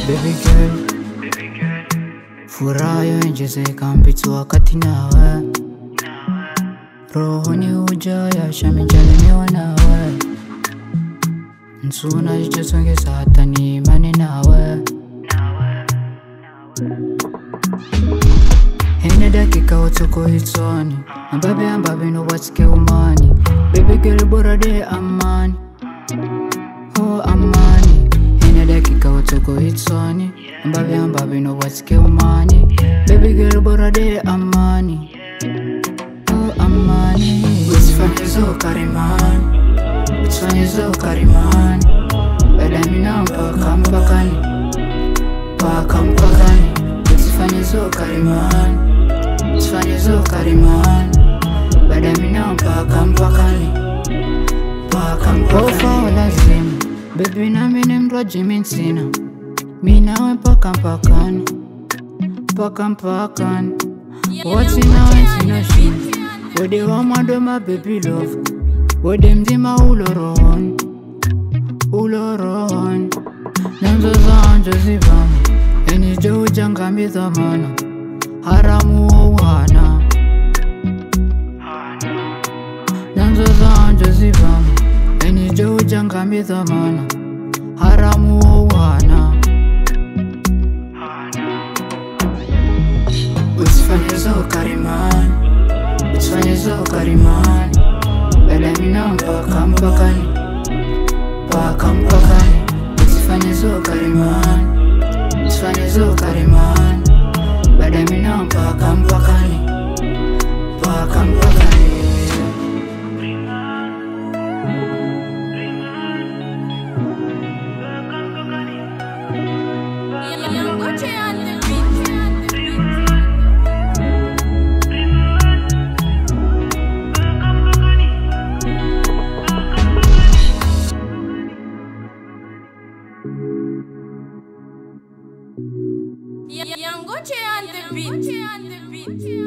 baby girl furaha yonjezeka mpitsi wakati nawe rohoni hujaya shamijaminiwa nawe nsuna jichosongesa hata ni imani nawe Hene dakika utoko hitsoni ambabe ambabe nobatike umani baby girl bora de amani oh amani Hene dakika utoko hitsoni ambabe ambabe nobatike umani baby girl bora de amani oh amani usifanye zo karimani usifanye zo karimani badamina mpaka mpakani mpaka mpakani usifanye zo karimani usifanye zo karimani badamina mpaka mpakani mpaka mpakani lazima bebi nami ni mtu wa jimi sina minawe mpaka mpakani mpaka mpakani wati nawe sina shida wede wa mwadoma baby love wede mzima ulorohoni ulorohoni nanzo zanje zivama enije ujangami dhamana haramu wouhana nanzo zanje zivama enije ujangami dhamana haramu wouhana usifanye zo karimani usifanye zo karimani badamina mpaka mpakani mpaka mpakani usifanye zo karimani usifanye zo karimani badamina mpaka mpakani mpaka mpakani Yangoche on the beat. Yangoche on the beat.